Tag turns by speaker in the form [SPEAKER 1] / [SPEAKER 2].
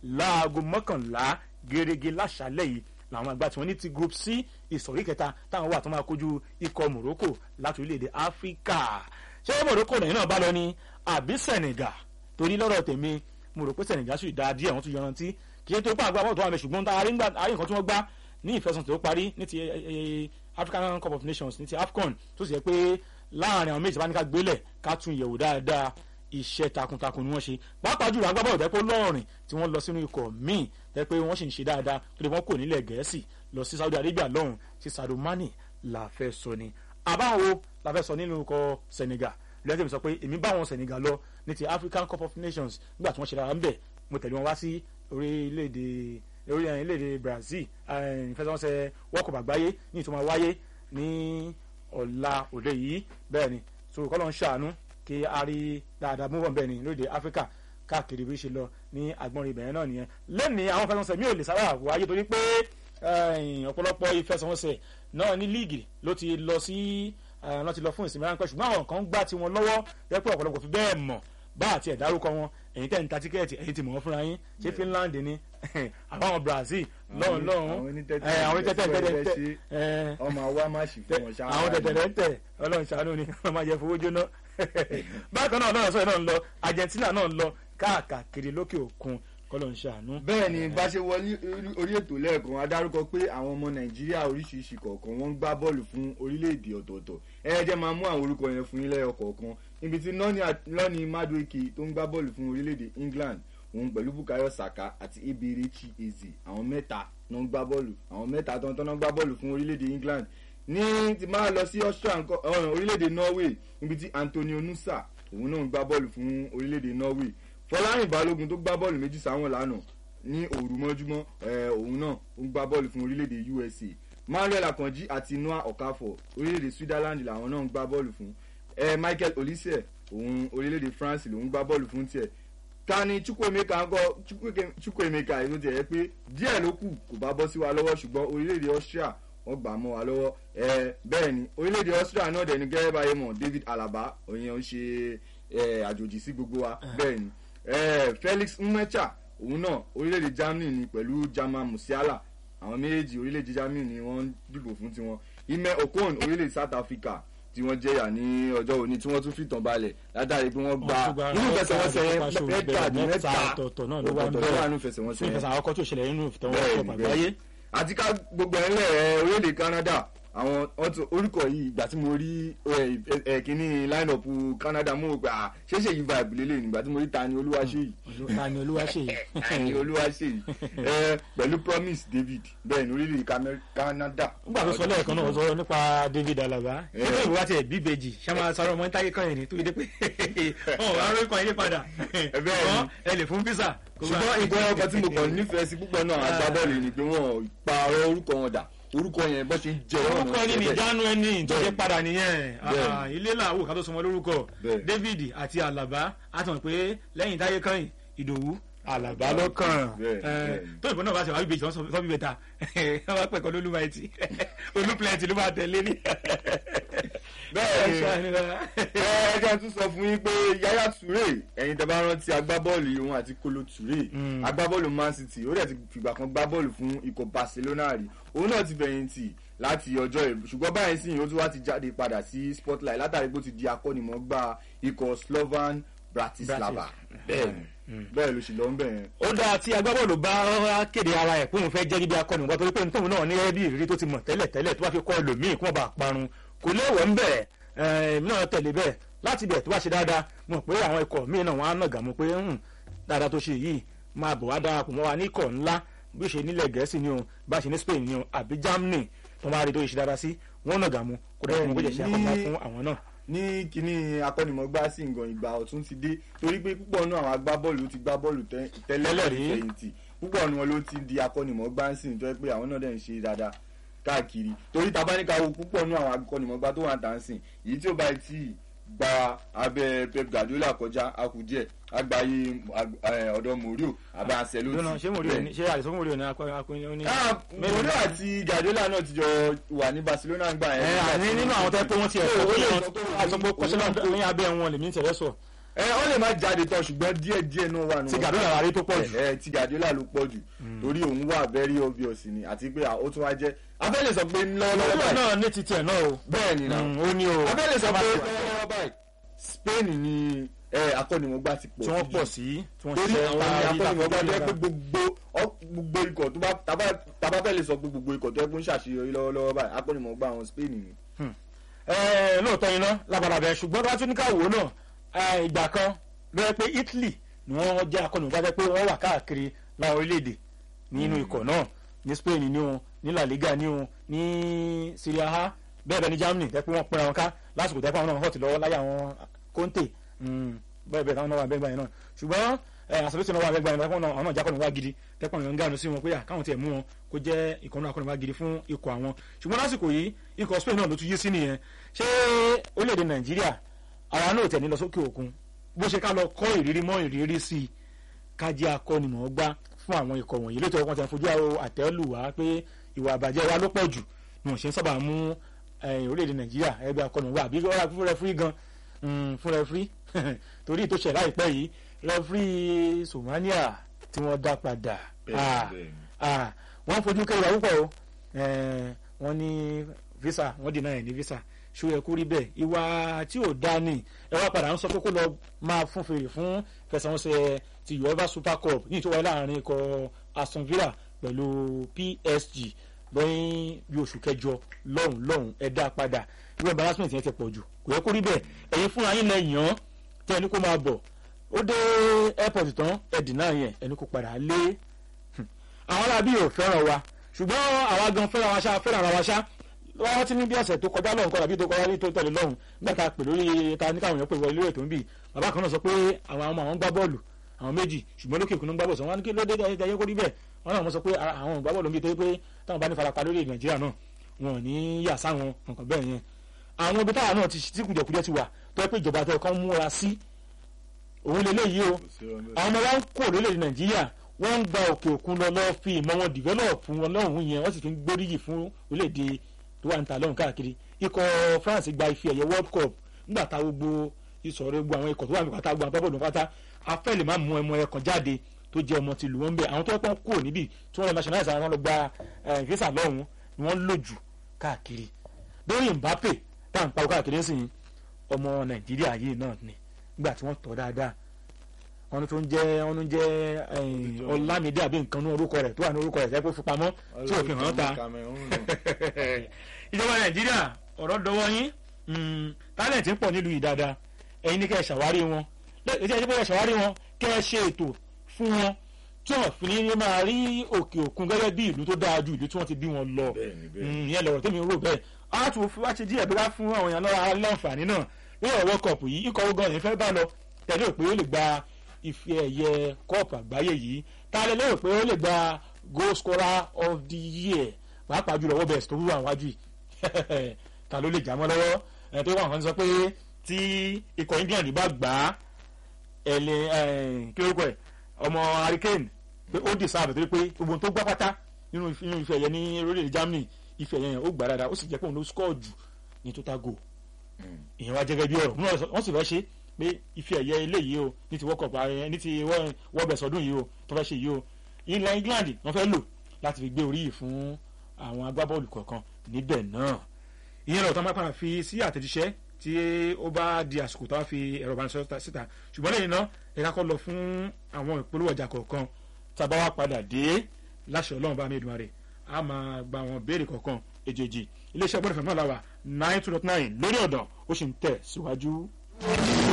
[SPEAKER 1] láago mọ́kànlá gẹ́gẹ́ láṣálẹ̀ yìí làwọn àgbà tí wọ́n ní ti group c ìsọ̀rí kẹta táwọn wà tó máa kojú ikọ̀ morocco láti orílẹ̀-èdè áfíríkà ṣé morocco lẹ́yìn náà bá lọ ní àbí senegal torí lọ́rọ̀ tèmi mo rò pé senegal sì dáa díẹ̀ wọ́n tún yanrantí kì í ṣe tó pa àgbà bọ́ọ̀lù tó wà mẹ́ ṣùgbọ́n tá a rí nǹkan tí wọ́n gbá ní ìfẹsọ̀tò tó parí ní ti african cup of nations ní ti afcon tó sì yẹ pé láàrin àwọn méjì bá ní ká gbélẹ̀ ká tún yẹ̀wò dáadáa iṣẹ́ takuntakun ni wọ́n ṣe pàápàá jùlọ agbábọ́ọ̀lù tẹ́ pé lọ́ọ̀rìn tí wọ́n lọ sínú ikọ̀ míì tẹ́ pé wọ́n sì ń ṣe dáadáa tó lè wọ́n kò nílẹ̀ gẹ̀ẹ́sì lọ sí saudi arabia lọ́hùn sí sadio mani la fẹ́ sọ ni àbáwo la fẹ́ sọ nínú ikọ̀ senegal lẹ́yìn tí mi sọ pé èmi bá wọn senegal lọ ní ti african cup of nations nígbà tí wọ́n ṣe dára ń bẹ̀ mo tẹ̀lé wọn wá sí orílẹ̀-èdè orílẹ̀-èdè brazil ìfẹsẹ̀wọnsẹ̀ world cup àgbáyé ní ìtumọ̀ wáyé ní ọ̀la òde yìí bẹ́ẹ̀ ni so kọ́lọ́ ń ṣàánú kí a rí dáadáa mú wọn bẹ́ẹ̀ ni lóde áfíríkà káàkiri bí ó ṣe lọ ní agbọ́nrin ibẹ̀yẹn náà nìyẹn lẹ́nìí àwọn ìfẹsẹ̀wọnsẹ̀ mi ò lè sábà wáyé torí pé ọ̀pọ̀lọpọ̀ ìfẹsẹ̀wọnsẹ̀ náà ní líìgì ló ti lọ sí wọ́n ti lọ fún ìsinmi ráńpẹ́ ṣùgbọ́n àwọn kan gbá tiwọn lọ́wọ́ jẹ́ pé ọ̀pọ̀lọpọ̀ fi bẹ́ẹ̀ mọ̀ bá àti ẹ̀dárúkọ wọn ẹ̀yin tẹ́ ń ta tíkẹ́ẹ̀tì ẹ̀yin ti mọ̀ wọ́n fúnra yín ṣé Finland ni àbáwọn Brazil lọ́hùn lọ́hùn àwọn onítẹ̀tẹ̀ tẹ̀tẹ̀
[SPEAKER 2] ọmọ àwa má sì fún wọn ṣáà
[SPEAKER 1] àwọn tẹ̀tẹ̀ tẹ̀ ọlọ́run ṣàánú ni wọ́n máa jẹ fowó jóná bákan náà náà sọ̀rọ̀ náà ń lọ Argentina náà ń lọ káàkiri lókè òkun kọ́lọ́ ń ṣàánú.
[SPEAKER 2] bẹ́ẹ̀ ni bá ṣe wọlé orí ètò lẹ́ẹ̀kan a dárúkọ pé àwọn ọmọ nàìjíríà oríṣiríṣi kọ̀ọ̀kan wọ́n ń gbá bọ́ọ̀lù fún orílẹ̀-èdè ọ̀tọ̀ọ̀tọ̀ ẹ ẹ jẹ́ máa mú àwọn orúkọ yẹn fún yín lẹ́yọ kọ̀ọ̀kan níbi tí lọ́ọ̀nì madueke tó ń gbá bọ́ọ̀lù fún orílẹ̀-èdè england òun pẹ̀lú bukayo saka àti eberechi eze àwọn mẹ́ta náà ń gbá bọ́ọ̀lù àwọn mẹ́ta tó ń gbá bọ́ọ̀lù fún orílẹ̀-èdè england ní ti máa lọ sí orílẹ̀-èdè norway níbi tí antonio nusa òun náà ń gbá bọ́ọ̀lù fún orílẹ̀-èdè norway fọlárin balógun tó gbá bọ́ọ̀lù méjì sáwọn lánàá ní òru mọ́júmọ́ òun náà ń gbá bọ́ọ̀lù fún orílẹ̀-èdè usa manuel akanji àti noah okafor orílẹ̀-èdè switzerland làwọn náà ń gbá bọ́ọ̀lù fún michael olise òun orílẹ̀-èdè france lòun gbá bọ́ọ̀lù fún tiẹ̀ tani chukwuemeka ńkọ́ chukwuemeka èso tiẹ̀ yẹ pé díẹ̀ ló kù kò bá bọ́ sí wa lọ́wọ́ ṣùgbọ́n orílẹ̀-èdè austria wọ́n gbà mọ́ wa lọ́wọ́ bẹ́ẹ̀ ni orílẹ̀-èdè austria náà dẹ̀ ní gẹ́gẹ́ báyé mọ̀ david alaba òyìn ń ṣe àjòjì sí gbogbo wa bẹ́ẹ̀ ni felix nmecha òun náà orílẹ̀-èdè germany ni pẹ̀lú german musiala àwọn méjèèjì orílẹ̀-èdè germany ni wọ́n dìbò fún tiwọn ime okon orílẹ̀-èdè south africa tí wọ́n jẹ́yà ní ọjọ́ òní tí wọ́n tún fìtàn balẹ̀ látàrí pé wọ́n gba nínú ìfẹsẹ̀wọnsẹ̀ mẹ́ta mẹ́ta
[SPEAKER 1] ọ̀tọ̀ọ̀tọ̀ náà ló wà ń bẹ̀rẹ̀
[SPEAKER 2] nínú ìfẹsẹ̀wọnsẹ̀
[SPEAKER 1] fún ìfẹsẹ̀ àkọ́kọ́ tó ṣẹlẹ̀ nínú ìfẹsẹ̀wọnsẹ̀ àgbáyé.
[SPEAKER 2] àti ká gbogbo ẹ̀ ńlẹ̀ orílẹ̀-èdè canada àwọn orúkọ yìí ìgbà tí mo rí kíní line up canada mo gbà á ṣeéṣe yìí vibe lélẹ̀ nígbà tí mo rí tani olúwaṣeyì
[SPEAKER 1] tani olúwaṣeyì
[SPEAKER 2] tani olúwaṣeyì pẹ̀lú promise david bẹ́ẹ̀ ní orílẹ̀-èdè canada.
[SPEAKER 1] nígbà tó sọ lẹ́ẹ̀kan náà sọ nípa david alaba ṣé ìwà tiẹ̀ bíbejì ṣáma sọ̀rọ̀ ọmọ níta kíkan yìí ni tó yẹ pé ọ̀ wá rí kan yé padà ẹ lè fún visa.
[SPEAKER 2] ṣùgbọ́n ìgbọ́ ọkọ̀ tí mo kàn nífẹ̀ẹ́ sí púpọ̀ náà agbábọ́ọ̀lù ni pé wọ́n pààrọ̀ orúkọ wọn dà orúkọ yẹn bó ṣe jẹ ọ̀nà
[SPEAKER 1] orúkọ ẹni ní ìjánu ẹni ìjọjẹ padà nìyẹn ilé làwò ká tó sọmọ lórúkọ david àti alaba a ti mọ̀ pé lẹ́yìn táyé kàn ìdòwú alaba lọ́kàn tó ìbọn náà bá ṣe wá bíbejì sọ bíbẹ ta wọn bá pẹ̀kọ́ lólúwa ẹtì olúpilẹ̀tì ló bá tẹ̀lé ní.
[SPEAKER 2] bẹ́ẹ̀ ni ẹ jẹ́ tún sọ fún yín pé yaya toure ẹ̀yin tẹ́ bá rántí agbábọ́ọ̀lù yìí òun àti kolo toure agbábọ́ọ̀lù man city ó dẹ̀ ti fìgbà kan gbá bọ́ọ̀lù fún ikọ̀ barcelona rí òun náà ti fẹ̀yìntì láti ọjọ́ ìbò ṣùgbọ́n báyìí sì ó tún wá ti jáde padà sí spotlight látàrí pé ó ti di akọ́nimọ̀ọ́gbá ikọ̀ slovan bratislava bẹ́ẹ̀ bẹ́ẹ̀ ló sì lọ ń bẹ̀ yẹn.
[SPEAKER 1] ó dáa tí agbábọ́ọ̀lù bá kéde ara ẹ̀ pé òun fẹ́ jẹ́ níbi akọ́nimọ̀ọ́gbá torí pé nítorí náà ní ẹbí ìrírí tó ti mọ̀ tẹ́lẹ̀ tẹ́lẹ̀ tó bá fi kọ́ ẹlòmíì kó má bàa parun kò léèwọ̀ ń bẹ̀ èmi náà tẹ̀lé bẹ́ẹ̀ láti bẹ̀ tó bá ṣe dáadáa mọ̀ pé àwọn ikọ̀ míì náà wọ́n á nàgà mọ́ pé dáadáa tó ṣe yìí máa bọ̀ wá darapọ̀ mọ́ wa ní ikọ̀ ńlá bí ó ṣe nílẹ̀ gẹ̀ẹ́sì ni o bá ṣe ní spain ni o àbí germany tó máa rí tó ṣe dára sí wọ́n nàgà mú kó dáa fún kó jẹ́ ṣe àkọ́kọ́ fún àwọn náà.
[SPEAKER 2] ní kíní akọ́nimọ̀gbá sí nǹkan ìgbà ọ̀tún ti dé torí pé púpọ̀ náà àwọn agbábọ́ọ̀lù ló ti gbá bọ́ọ̀lù tẹ́lẹ̀ rí fẹ̀yìntì púpọ̀ ni wọn ló ti di akọ́nimọ̀gbá sí nítorí pé àwọn náà dẹ̀ ń ṣe dáadáa káàkiri torí tabaníkà wo púpọ̀ náà àwọn akọ́nimọ̀gbá tó wà ń tàn sìn èyí tí ó bá ti gba abẹ pep guardiola kọjá akudie agbaye ọdọ morio abẹ ancelotti.
[SPEAKER 1] ṣé morio ni ṣé àìsàn morio ni akọni ní.
[SPEAKER 2] morio àti guardiola náà ti jọ wà ní barcelona gbà yẹn.
[SPEAKER 1] ẹ àní nínú àwọn tó yẹ pé wọ́n ti ẹ̀ sọ pé wọ́n sọ pé kọ́sẹ́lá ní abẹ́ wọn lèmi ń tẹ̀lé sọ
[SPEAKER 2] ẹ ọ lè má jáde tán ṣùgbọ́n díẹ̀ díẹ̀ náà wà nù.
[SPEAKER 1] ti Guardiola la rí tó pọ̀ jù.
[SPEAKER 2] ẹ ẹ, ti Guardiola ló pọ̀ jù torí òun wà very obvious ni àti pé ó tún wá jẹ́ afẹ́lẹ̀ sọ pé lọ́wọ́lọ́wọ́
[SPEAKER 1] Guardiola
[SPEAKER 2] báyìí
[SPEAKER 1] náà ní titi ẹ̀ náà o
[SPEAKER 2] bẹ́ẹ̀ ni náà
[SPEAKER 1] Mm, ó ní o
[SPEAKER 2] afẹ́lẹ̀ sọ pé
[SPEAKER 1] Tí
[SPEAKER 2] lọ́wọ́lọ́wọ́ báyìí Spain ni ẹ, akọ́nimọ̀gbá ti pọ̀
[SPEAKER 1] wọ́n
[SPEAKER 2] jù.
[SPEAKER 1] pọ̀ sí tí wọ́n
[SPEAKER 2] torí
[SPEAKER 1] ṣiṣẹ́
[SPEAKER 2] àwọn
[SPEAKER 1] parí
[SPEAKER 2] ní akọ́nimọ̀gbá
[SPEAKER 1] tàbí
[SPEAKER 2] jẹ́ pé gbogbo ọ- gbogbo ikọ̀ tó bá tábà- tábà fẹ́ lè sọ pé gbogbo ikọ̀ tó yẹ kó ń ṣàṣeyọrí lọ́wọ́lọ́wọ́ báyìí akọ́nimọ̀gbá àwọn Spain ni.
[SPEAKER 1] Ẹ, lóòótọ́ iná labalábẹ́ ṣùgbọ́n tó bá tún ní ká wò ó náà ẹ, ìgbà kan ló yẹ pé Italy ni wọ́n jẹ́ akọ́nìmọ̀gbá jẹ́ pé wọ́n wà káàkiri láwọn orílẹ̀-èdè nínú ikọ̀ náà ní Spain ní o ní La Liga ní o ní Serie A bẹ́ẹ̀ bẹ́ẹ̀ ní Germany jẹ́ pé wọ́n pẹ́ra wọn ká lásìkò tẹ́ pé àwọn náà hot lọ́wọ́ láyé àwọn Conte mm, bẹ́ẹ̀ bẹ́ẹ̀ táwọn náà wà bẹ́ẹ̀ gbà yẹn náà ṣùgbọ́n àṣàlùsí náà wà bẹ́ẹ̀ gbà yẹn náà àwọn náà jẹ́ akọ́nìmọ̀gbá gidi tẹ́pọ̀ nǹkan gáànù sí wọn pé à, káwọn tiẹ̀ mú wọn kó jẹ́ ìkànnì akọ́nìmọ̀gbá gidi fún ikọ̀ àwọn ṣùgbọ́n lásìkò yìí ikọ̀ Spain náà ló tún yí sí nìyẹn ṣé orílẹ̀-èdè nàìjíríà àwa náà tẹ̀ ní lọ sókè òkun bó ṣe ká lọ kọ́ ìrírí mọ́ ìrírí sí i ká jẹ́ akọ́nimọ̀ọ́gbá fún àwọn ikọ̀ wọ̀nyí lóòótọ́ wọn ti ń fojú àwọn àtẹ́lù wá pé ìwà àbàjẹ́ wa ló pọ̀ jù ni wọ́n ṣe ń sábà mú eh, orílẹ̀-èdè nàìjíríà ẹgbẹ́ akọ́nimọ̀ọ́gbá àbí ọ̀rá fún rẹfúrí gan mm, fún rẹfúrí torí tó ṣẹ̀ láìpẹ́ yìí rẹfúrí Somalia tí wọ́n dá padà Ah, ah, wọ́n fojú kẹ́wàá púpọ̀ o Eh, wọ́n ní visa wọ́n dènà ẹ̀ ní visa ṣó yẹ kó rí bẹ́ẹ̀ ìwà tí ò dá ní ẹ wá padà ń sọ pé kó lọ máa fún fèrè fún fẹsẹ̀wọnsẹ̀ ti uefa super cup ní ìtọ́wáyé láàrin ikọ̀ aston villa pẹ̀lú psg lọ́yìn bí oṣù kẹjọ lọ́hùn lọ́hùn ẹ dá padà ìwé embarrassment yẹn ti pọ̀ jù kò yẹ kó rí bẹ́ẹ̀ ẹ̀yin fúnra yín lẹ yàn án tẹ́ ẹni kó máa bọ̀ ó dé airport tán ẹ dìnnà yẹn ẹni kó padà lé àwọn arábí ò fẹ́ràn wa ṣùgbọ́n àwa gan fẹ́ràn wa ṣá fẹ́ràn ara wa ṣá wọ́n ti ní bí ọ̀sẹ̀ tó kọjá lọ́hùn kọ́ tàbí tó kọjá ní tó tẹ̀lé lọ́hùn nígbà tá a pè lórí ta ní káwọn èèyàn pè wọ ilé ètò ń bì bàbá kan náà sọ pé àwọn ọmọ àwọn ń gbá bọ́ọ̀lù àwọn méjì ṣùgbọ́n lókè òkun ń gbá bọ́ọ̀lù sọ wọn ní kí ló dé ẹyẹ kó rí bẹ́ẹ̀ wọn náà wọ́n sọ pé àwọn ò gbá bọ́ọ̀lù ń bì torí pé táwọn bá ní farapa lórí nàìjíríà náà wọn ò ní yà sáwọn nǹkan bẹ́ẹ̀ yẹn àwọn ibi táwọn náà ti tí kùjẹkùjẹ ti wà tó yẹ pé ìjọba tẹ kán múra sí òun lélẹ́yìí o àwọn ọmọ wa ń kó lórílẹ̀ nàìjíríà wọ́n ń gba òkè òkun lọ lọ́ọ́ fi ìmọ̀ wọn dìvẹ́lọ̀pù wọn lọ́hùn yẹn wọ́n sì tún gbóríyìn fún orílẹ̀-èdè tó wà níta lọ́hùn káàkiri ikọ̀ France gba ife ẹ̀yẹ World Cup nígbà tá gbogbo ìsọ̀rọ̀ gbogbo àwọn ikọ̀ tó wà ní pátá gbogbo àbábọ̀dọ̀ pátá afẹ́ lè má mú ẹmọ ẹ̀kan jáde tó jẹ́ ọmọ tìlú wọn bẹ́ẹ̀ àwọn tó pọ́n kúrò níbí tí wọ́n lọ nationalize àwọn lọ gba visa lọ́hùn ni wọ́n lò jù káàkiri lórí Mbappe tá à ń pariwo káàkiri sí ọmọ Nàìjíríà yìí náà ni nígbà tí wọ́n tọ́ dáadáa wọn tó ń jẹ wọn ń jẹ Ọlámídé àbí nǹkan ní orúkọ rẹ̀ tó wà ní orúkọ rẹ̀ jẹ́ kó fi pamọ́ tí ò fi hàn ta ìjọba Nàìjíríà ọ̀rọ̀ dọwọ́ yín tálẹ̀tì ń pọ̀ nílùú yìí dáadáa ẹ̀yin ní kẹ́ ẹ ṣàwárí wọn ètò ẹ̀jẹ̀ bẹ́ẹ̀ ṣàwárí wọn kẹ́ ẹ ṣe ètò fún wọn tí wọn fi ní máa rí òkè òkun gẹ́gẹ́ bí ìlú tó dáa ju ìlú tí wọ́n ti bí wọn lọ ìyẹn lọ̀rọ̀ tẹ́mi rò bẹ́ẹ̀ á tún wá ti díẹ̀ bí wá fún àwọn èèyàn lọ́wọ́ aláǹfààní náà lórí ọ̀rọ̀ kọ̀ọ̀pù yìí ikọ̀ ogun ọ̀yìn fẹ́ bá lọ tẹ̀lé òpè ó lè gba ife ẹ̀yẹ kọ́ọ̀pù àgbáyé yìí tá a lè lérò pé ó lè gba goal scorer of the year pàápàá jùlọ wọ́n bẹ̀rẹ̀ tó wúwo àwọn wájú yìí ta ló lè jà mọ́ lọ́wọ́ ẹ̀ tó wà wọ́n sọ pé tí ikọ̀ England bá gbà á ẹ̀lẹ́ kí lórúkọ ẹ̀ ọmọ hurricane pé ó dì sáà bẹ̀tẹ̀ pé gbogbo tó gbá pátá nínú ife ẹ̀yẹ ní orílẹ̀-èdè Germany ife ẹ̀yẹ yẹn ó gbà dáadáa ó sì jẹ́ pé òun ló score jù ní total goal ìyẹn wá jẹ́ gẹ́gẹ́ bí ọ̀rọ̀ wọ́n sì fẹ́ ṣe pé ife ẹ̀yẹ eléyìí o ní ti world cup ayẹyẹ ní ti world best ọdún yìí o tó fẹ́ ṣe yìí o ilẹ̀ England wọ́n fẹ́ lò láti fi gbé orí yìí fún àwọn agbábọ́ọ̀lù kọ̀ọ̀kan níbẹ̀ náà ìyẹn lọ́wọ́ tó máa padà fi sí àtẹ̀jíṣẹ́ tí ó bá di àsìkò tó wá fi ẹ̀rọ ìbánisọ̀rọ̀ síta ṣùgbọ́n lẹ́yìn náà ẹ̀ka kọ́ lọ fún àwọn ìpolówó ọjà kọ̀ọ̀kan tá a bá wá padà dé láṣẹ ọlọ́run bá mi dùn rẹ̀ a máa gba àwọn béèrè kọ̀ọ̀kan èjèèjì iléeṣẹ́ gbọ́dọ̀ fẹ́ náà la wà nine two dot nine lórí ọ̀dọ̀ ó sì ń tẹ̀ síwájú.